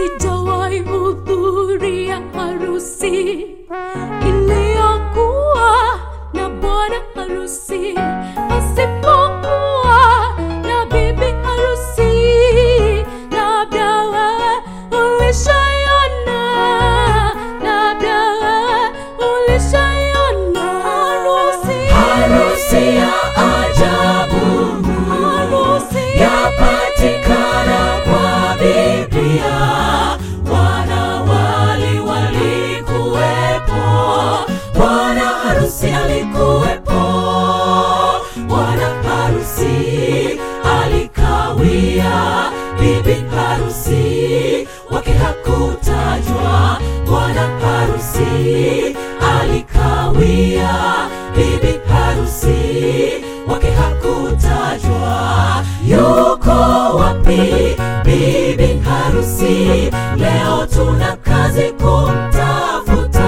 sijawahi hudhuria harusi iliyokuwa na bwana harusi pasipokuwa na bibi harusi. Labda wewe ulishaiona, labda wewe ulishaiona harusi, Harusi ya ajabu harusi yapatikana kwa Biblia. Wanawali walikuwepo, bwana harusi alikuwepo, bwana harusi alikawia, bibi harusi wake hakutajwa, bwana harusi alikawia, bibi harusi wake hakutajwa. Yuko wapi bibi harusi? Leo tuna kazi kumtafuta.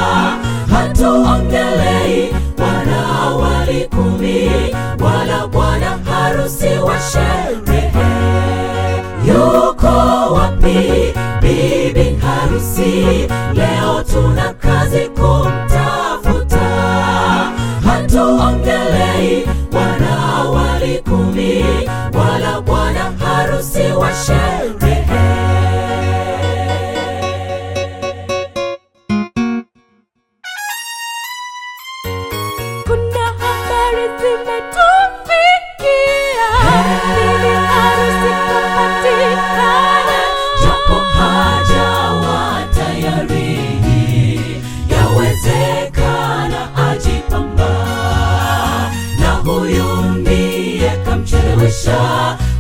Hatuongelei wanawali kumi wala bwana harusi wa sherehe. Yuko wapi bibi harusi? Leo tuna kazi kumtafuta. Hatuongelei wanawali kumi wala bwana harusi wa sherehe. Kuna habari zimetufikia, bibi harusi kapatikana. japo hajawa tayari, yawezekana ajipamba, na huyu ndiye kamchelewesha.